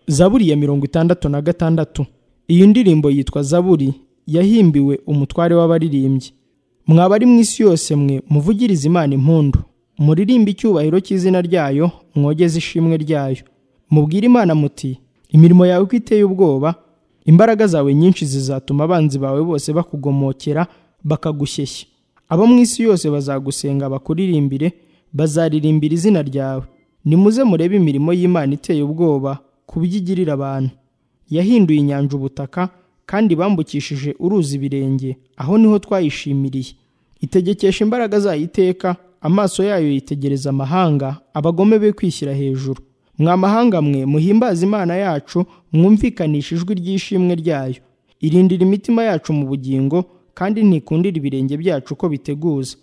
zaburi ya mirongo itandatu na gatandatu iyi ndirimbo yitwa zaburi yahimbiwe umutware w'abaririmbyi mwaba ari mu isi yose mwe muvugirize imana impundu muririmbe icyubahiro cy'izina ryayo mwogeze ishimwe ryayo mubwire imana muti imirimo yawe uko iteye ubwoba imbaraga zawe nyinshi zizatuma abanzi bawe bose bakugomokera bakagushyeshya abo mu isi yose bazagusenga bakuririmbire bazaririmbira izina ryawe nimuze murebe imirimo y'imana iteye ubwoba ku byo igirira abantu yahinduye inyanja ubutaka kandi bambukishije uruzi ibirenge aho niho twayishimiriye itegekesha imbaraga zayo iteka amaso yayo yitegereza amahanga abagome be kwishyira hejuru mwa mahanga mwe muhimbaze imana yacu mwumvikanisha ijwi ry'ishimwe ryayo irindira imitima yacu mu bugingo kandi ntikundira ibirenge byacu ko biteguza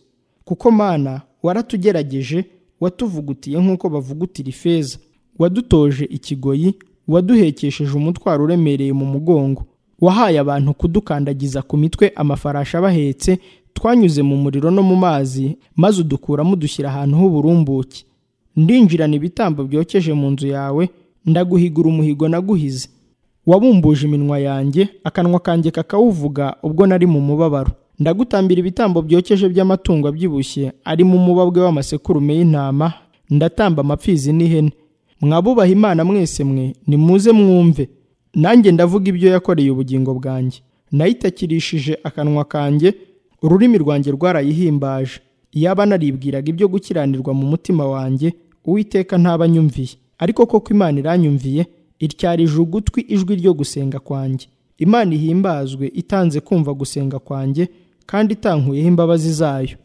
kuko mana waratugerageje watuvugutiye nk'uko bavugutira ifeza wadutoje ikigoyi waduhekesheje umutwaro uremereye mu mugongo wahaye abantu kudukandagiza ku mitwe amafarashi abahetse twanyuze mu muriro no mu mazi maze udukuramo udushyira ahantu h'uburumbuke ndinjirana ibitambo byokeje mu nzu yawe ndaguhigura umuhigo naguhize wabumbuje iminwa yanjye akanwa kanjye kakawuvuga ubwo nari mu mubabaro ndagutambira ibitambo byokeje by'amatungo abyibushye arimo umubabwe w'amasekurume y'intama ndatamba amapfizi n'ihene mwabubaha imana mwese mwe nimuze mwumve nanjye ndavuga ibyo yakoreye ubugingo bwanjye nayitakirishije akanwa kanjye ururimi rwanjye rwarayihimbaje yaba naribwiraga ibyo gukiranirwa mu mutima wanjye uwiteka ntabanyumviye ariko koko imana iranyumviye ityarije ugutwi ijwi ryo gusenga kwanjye imana ihimbazwe itanze kumva gusenga kwanjye kandi itankuyeho imbabazi zayo